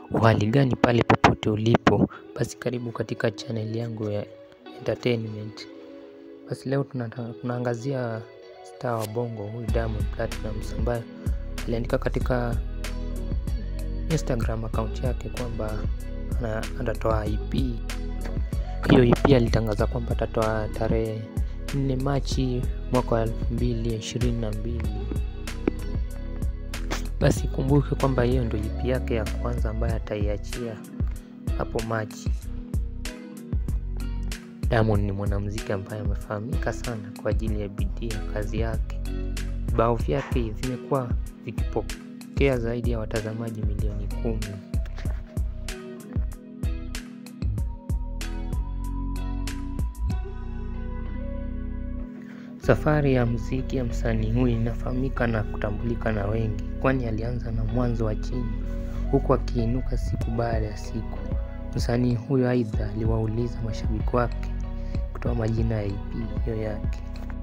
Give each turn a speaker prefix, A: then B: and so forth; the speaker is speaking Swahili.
A: Uhali gani pale popote ulipo, basi karibu katika channel yangu ya entertainment. Basi leo tunaangazia star wa bongo huyu Diamond Platnumz ambaye aliandika katika Instagram account yake kwamba atatoa EP. Hiyo EP alitangaza kwamba atatoa tarehe 4 Machi mwaka wa elfu mbili ishirini na mbili. Basi kumbuke kwamba hiyo ndio EP yake ya kwanza ambayo ataiachia hapo Machi. Diamond ni mwanamuziki ambaye amefahamika sana kwa ajili ya bidii ya kazi yake. Vibao vyake vimekuwa vikipokea zaidi ya watazamaji milioni kumi. Safari ya muziki ya msanii huyu inafahamika na kutambulika na wengi, kwani alianza na mwanzo wa chini huku akiinuka siku baada ya siku. Msanii huyo aidha aliwauliza mashabiki wake kutoa majina ya EP hiyo yake.